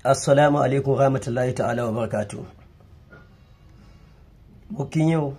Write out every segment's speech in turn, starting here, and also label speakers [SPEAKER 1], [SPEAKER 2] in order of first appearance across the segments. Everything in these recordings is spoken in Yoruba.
[SPEAKER 1] assalamu alaikum rahmatullahi ta'ala wa barakatuh mo kí yín o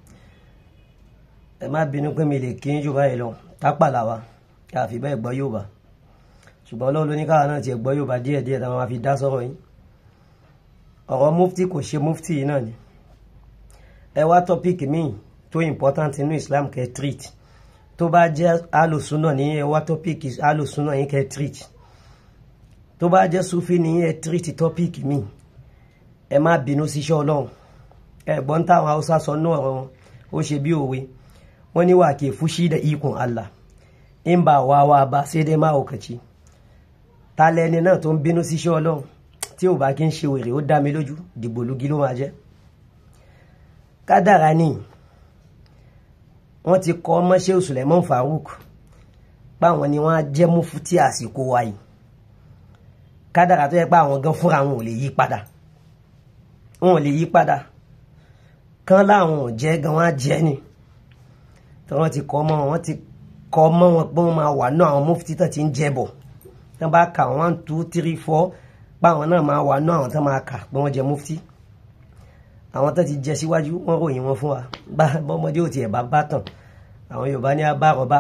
[SPEAKER 1] ẹ má bínú pé mi lè kí yín jù báyìí lọ tápàlà wa ká fi bẹ́ẹ̀ gbọ́ Yorùbá ṣùgbọ́n Ọlọ́run ló ní káwa náà tiẹ̀ gbọ́ Yorùbá díẹ̀ díẹ̀ táwọn máa fi dá sọ̀rọ̀ yín ọ̀rọ̀ mufti kò ṣe mufti yìí náà ni ẹ wá tọ́píìkì míì tó important nínú Islam kẹ́ treat tó bá jẹ́ alòsúnà ní ẹ wá tọ́píìkì alòsúnà yín kẹ́ treat tó bá jẹ́ sufi ní ẹ treat tọ́píìkì míì ẹ má bínú síṣẹ́ Ọlọ́run ẹ̀gbọ́n táwọn haúsá sọ náà wọn ó ṣe bí òwe wọ́n ní wà ke fushi da ikon Allah in ba wawa ba sai dai mahaukaci ta lẹni náà tó ń bínú síṣẹ́ Ọlọ́run tí ò bá kí ń ṣe wèrè ó dá mi lójú dìgbòlugi ló máa jẹ́ kádàrá ni wọ́n ti kọ́ mọ́ṣẹ́ Suleiman Farouk páwọn ni wọ́n á jẹ́ mufti àsìkò wa yìí kádàrá tó yẹ pé àwọn gan fúnra wọn ò lè yí padà wọn ò lè yí padà kán láwọn ò jẹ́ gan wọ́n á jẹ́ ni tí wọ́n ti kọ́ mọ́ wọn ti kọ́ mọ́ wọn pé wọ́n máa wà náà àwọn mufti tó ti ń jẹ́ bọ̀ tí wọ́n bá kà one two three four páwọn náà máa wà náà àwọn tó máa kà pé wọ́n jẹ́ mufti àwọn tó ti jẹ síwájú wọ́n ròyìn wọn fún wa bá bọ́mọdé ò tiẹ̀ bá bá tàn àwọn Yorùbá ní abárọ̀bá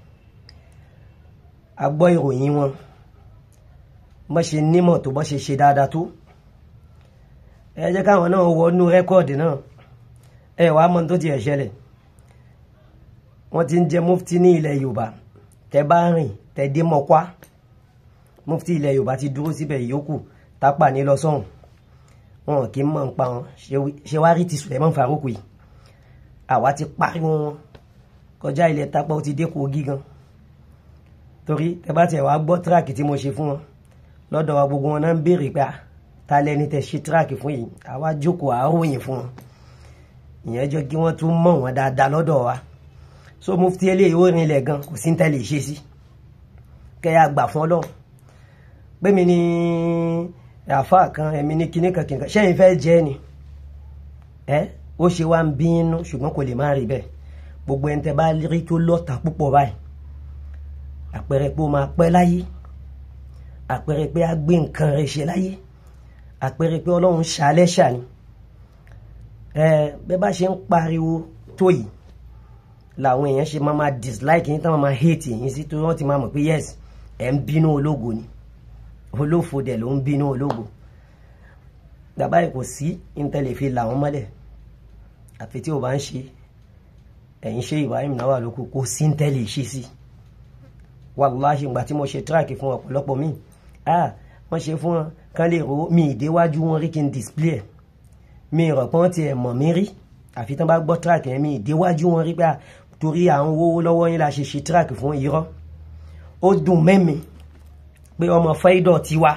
[SPEAKER 1] a gbọ́ ìròyìn wọn bọ́ ṣe nímọ̀ tó bọ́ ṣe ṣe dáadáa tó ẹ jẹ́ káwọn náà wọnú rẹ́kọ̀dì náà ẹ wàá mọ̀ tó tiẹ̀ ṣẹlẹ̀ wọ́n ti ń jẹ́ mufti ní ilẹ̀ Yorùbá tẹ bá rìn tẹ dé mọ́kwá mufti ilẹ̀ Yorùbá ti dúró síbẹ̀ yòókù tápà ní lọ sọ́hùn wọn kì í mọ̀ ń pa wọn ṣe wá rí ti Suleiman Farouk yìí àwa ti pariwo wọn kọjá ilẹ̀ tápà ó ti dé Kogi gan torí tẹ bá tiẹ̀ wá gbọ́ tíráàkì tí mo ṣe fún wọn lọ́dọ̀ wa gbogbo wọn náà ń béèrè pé ta lẹni tẹ ṣe tíráàkì fún yìí àwa jókòó àáròyìn fún wọn ìyẹn jẹ́ kí wọ́n tún mọ̀ wọ́n dáadáa lọ́dọ̀ wa so mufti eléyìí ó rinlẹ̀ gan kò sí ní tẹ́lẹ̀ ṣe sí kẹ́yà gbà fún ọlọ́run pé mi ní àfa kan ẹ̀mí ní kíní kan kìnìkan ṣẹ́yìn fẹ́ jẹ́ ni ẹ ó ṣe wá ń bínú ṣùgbọ́n kò lè má rí bẹ́ẹ̀ gbogbo ẹni tẹ́ bá rí tó lọ́ta púpọ̀ báyìí àpẹẹrẹ pé ó máa pẹ́ láyé àpẹẹrẹ pé á gbé nǹkan rẹ̀ ṣe láyé àpẹẹrẹ pé ọlọ́run ṣàlẹ́ ṣàní ẹ bẹ́ẹ̀ bá ṣe ń pariwo tó yìí làwọn èèyàn ṣe máa máa dislike yín táwọn máa hate yín sí torí wọ́n ti máa mọ̀ pé yes ẹ̀ ń bínú ológo ni olófo dẹ̀ ló ń bínú ológo bàbá yìí kò sí intanet fi là wọ́n mọ́lẹ̀ àfi tí o bá ń ṣe ẹ̀yin ṣe Ibrahim náà wà lóko kò sí intanet ṣe sí wàláhì ìgbà tí mo ṣe tíráàkì fún ọ̀pọ̀lọpọ̀ míì ah wọ́n ṣe fún wọn kán lè ro mi ìdéwájú wọn rí kí n display ẹ̀ mi ìrọ̀pọ́n tiẹ̀ mọ̀ mí rí àfi tán bá gbọ́ tíráàkì yẹn mi ìdéwájú wọn rí pé torí à ń wówó lọ́wọ́ yín la ṣe ṣe tíráàkì fún irọ́ ó dùn mẹ́mi pé ọmọ fẹ́dọ̀ tiwa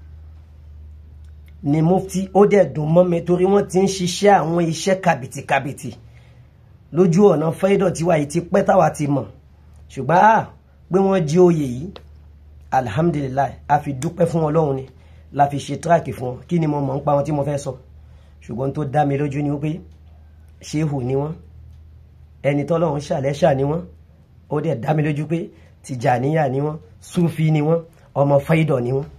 [SPEAKER 1] ni mufti ó dẹ̀ dùn mọ́ mi torí wọ́n ti ń ṣiṣẹ́ àwọn iṣẹ́ kàbìtìkàbìtì lójú ọ̀nà fẹ́dọ̀ tiwa yìí ti pẹ́ táwa ti mọ̀ ṣùgbọ́n à pé wọ́n jí oyè yìí alihamudulilayi a fi dúpẹ́ fún ọlọ́run ni la fi ṣe tíráàkì fún wọn kí ni mo mọ̀ ń pa wọn tí mo fẹ́ sọ ṣùgbọ́n tó dá mi lójú ni wípé ṣéhù ni wọ́n ẹni tọ́lọ́run ṣàlẹ́ṣà ni wọ́n ó dẹ̀ dá mi lójú pé tìjàníyà ni wọ́n súfì ni wọ́n ọmọ fáìdọ̀ ni wọ́n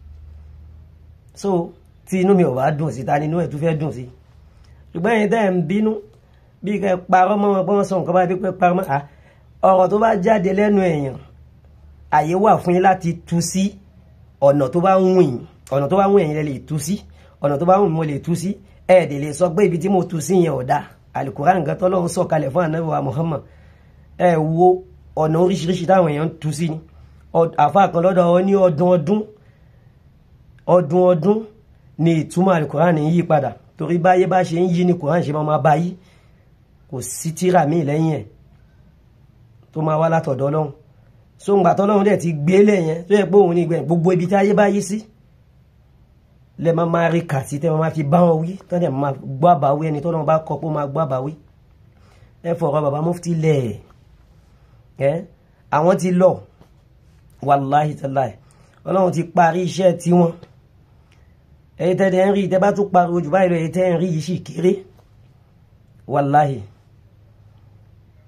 [SPEAKER 1] so tí inú mi ò bá dùn sí ta ni inú ẹ̀ tún fẹ́ dùn sí ṣùgbọ́n ẹ̀yin tẹ́ ẹ̀ ń bínú bí kẹ́ parọ́ mọ́ wọn pé wọ́n sọ nǹkan bá bí pé parọ́ mọ́ ọ̀rọ̀ tó bá jáde lẹ́nu èèyàn àyè wà fún yín láti tú sí ọ̀nà tó bá ń wù yín ọ̀nà tó bá ń wù yín lè tú sí ọ̀nà tó bá wù mí mo lè tú sí ẹ̀ẹ́dẹ̀ lè sọ pé ibi tí mo tú sí yẹn ò dáa alukuran nǹkan tọ́lọ́run sọ kalẹ̀ fún anabi wa Muhammad ẹ wo ọ̀nà oríṣiríṣi táwọn èèyàn ń tú sí ni àfa kan lọ́dọ̀ ọ ní ọdún ọdún ọdún ọdún ni ìtumọ̀ alukuran ń yí padà torí báyé bá ṣe ń yí ni kuran ṣe máa bá yí kò sí tíra míì lẹ́yìn ẹ̀ tó máa wá látọ̀dọ̀ ọlọ́run so ńgbà tọ́lọ́run dẹ̀ ti gbé lẹ̀ yẹn tó yẹ pé òun ní gbẹ̀yìn gbogbo ibi tí ayé bá yí sí lẹ máa máa rí kàtí tẹ́ máa fi bá wọn wí tọ́ dẹ̀ máa gbọ́ àbáwí ẹni tọ́lọ́run bá kọ́ pé ó máa gbọ́ àbáwí ẹ fọ̀rọ̀ bàbá mufti lẹ̀ ẹ́ àwọn ti lọ wàláhì tàláhì ọlọ́run ti parí iṣẹ́ tiwọn ẹ̀yin tẹ́ dẹ̀ ń rí tẹ́ bá tún pariwo jù báyìí lọ ẹ̀yin tẹ́ ń rí yìí sì kéré wàláhì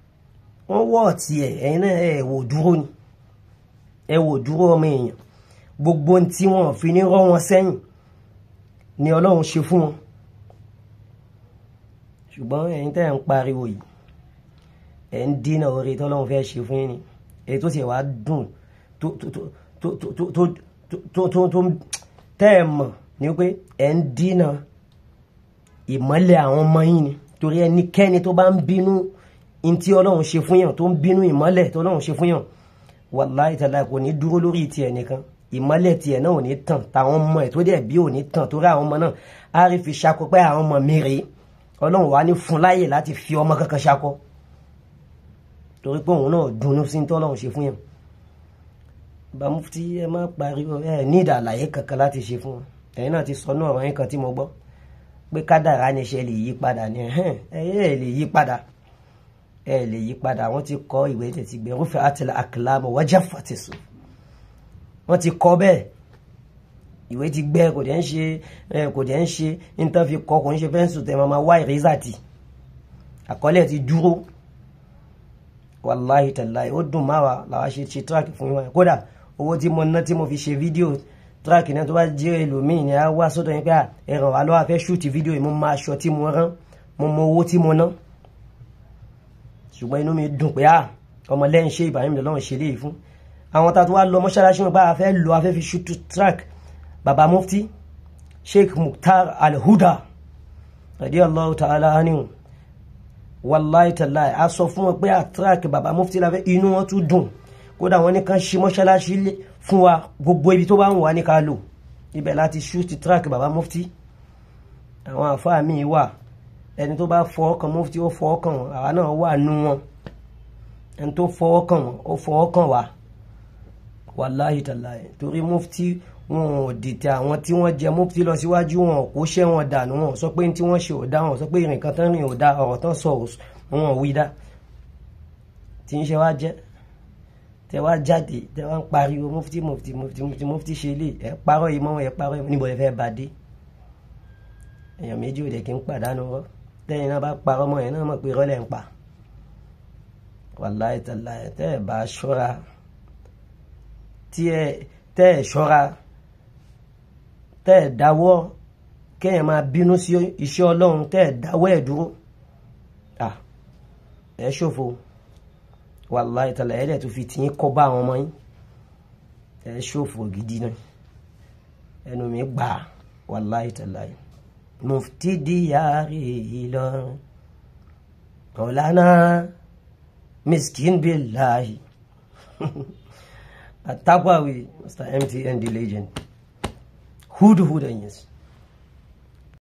[SPEAKER 1] wọ́n wọ́ ọ̀tí ẹ̀ ẹ̀yin náà ẹ̀ wò dúró ni ẹ wò dúró ọmọ èèyàn gbogbo tí wọn fi ní rọ́ wọn sẹ́yìn ni ọlọ́run ṣe fún wọn ṣùgbọ́n ẹ̀yin tẹ́ ń pariwo yìí ẹ̀ ń dínà oore tọ́lọ́run fẹ́ ṣe fún yín ni èyí tó sì wá dùn tó tó tó tó tó tó tó tó tó tẹ́ ẹ̀ mọ̀ ni pé ẹ̀ ń dínà ìmọ́lẹ̀ àwọn ọmọ yín ni torí ẹnikẹ́ni tó bá ń bínú in tí ọlọ́run ṣe fún yàn tó ń bínú ìmọ́lẹ̀ tó ọlọ́run ṣe fún yàn wàláhì tàlá kò ní dúró lórí tiẹ̀ nìkan ìmọ́lẹ̀ tiẹ̀ náà ò ní tàn táwọn ọmọ ẹ̀ tó dẹ̀ bí ò ní tàn torí àwọn ọmọ náà á rí fi ṣakọ pé àwọn ọmọ mi rèé ọlọ́run wà ní fún láyè láti fi ọmọ kankan ṣakọ torí pé òun náà dunnú sí ní tọ́lọ́run ṣe fún yàn bá mufti ẹ má pariwo ẹ ní ìdàlàyé kankan láti ṣe fún wọn ẹ̀yin náà ti sọ náà ọ̀rọ̀ yín kan tí mo gbọ́ pé kádàrá ni ṣe lè yí padà ni ẹ̀hẹ́n ẹ lè yí padà ẹ lè yí padà wọ́n ti kọ ìwé tètè gbé rúfẹ́ àtìlẹ̀ àkìlámù wájà fàtìsù wọ́n ti kọ bẹ́ẹ̀ ìwé ti gbẹ kò dẹ̀ ń ṣe kò dẹ̀ ń ṣe nítorí fi kọ kò ń ṣe fẹ́ǹsì tẹ̀ máa wá ìrẹ́sà tì àkọọ́lẹ̀ ti dúró wàláhì tàláhì ó dùn máa wà làwa ṣe ṣe tíráàkì fún yín kódà owó tí mo ná tí mo fi ṣe fídíò tíráàkì náà tó bá jẹ́ ẹlòmíì ni a wá sọ́dọ̀ yín pé ẹ̀ràn wà lọ́wọ́ fẹ́ ṣúùtì fídíò yìí mo máa aṣọ tí mo rán mo mọ owó tí mo ná ṣùgbọ́n inú mi dùn pé à ọmọ lẹ́yìn ṣe Ibrahim lọ́wọ́ ṣe léyìí fún àwọn tá a tó wá lọ mọ́ṣáláṣí wọn bá a fẹ́ lọ a fẹ́ fi ṣúùtù tíráàkì baba mufti Sheikh Mukhtar Al-Huda radiyallahu ta'ala anhu wàláì tàláì a sọ fún wọn pé àtúràkì bàbá mufti la fẹ́ inú wọn tún dùn kódà wọn ní kan ṣe mọ́ṣáláṣí fún wa gbogbo ibi tó bá ń wà ní ká lò ibẹ̀ láti ṣúùtì tíráàkì bàbá mufti àwọn àfáà míì wà ẹni tó bá fọwọ́ kan mufti ó fọwọ́ kan wọn àwa náà wà nú wọn ẹni tó fọwọ́ kan wọn ó fọwọ́ kan wa wàláì tàláì torí mufti wọn ò dìtẹ̀ àwọn tí wọ́n jẹ mufti lọ síwájú wọn kò ṣẹ́ wọn dànù wọn sọ pé tí wọ́n ṣe ò dá wọn sọ pé ìrìn kan tán rìn ò dá ọ̀rọ̀ tán sọ wọn ò wí dá tí ń ṣe wá jẹ́ tẹ wá jáde tẹ wá ń pariwo mufti mufti mufti mufti mufti ṣe lè ẹ parọ́ yìí mọ́ ẹ parọ́ yìí níbo ẹ fẹ́ bá dé èèyàn méjì ò dẹ̀ kí ń pàdánù rọ tẹ́yìn náà bá parọ́ mọ́ ẹ náà mọ̀ pé rọ́lẹ̀ ń pa wàláì tàláì tẹ́ ẹ bá ṣọ́ra tí ẹ tẹ́ ẹ ṣọ́ra tẹ́ ẹ̀ dáwọ́ kẹ́yìn máa bínú sí iṣẹ́ ọlọ́run tẹ́ ẹ̀ dáwọ́ ẹ̀ dúró ẹ̀ ṣòfò wàláhì tàlà ẹ̀dẹ̀ tó fi tìyín kọ́ bá àwọn ọmọ yín ẹ̀ ṣòfò gidi náà ẹnu mi gbà wàláhì tàlà mufti diyari Ìlọrin ọ̀lànà miskin billahi àtàkùn àwì Mr MTN the legend hudu hudan yes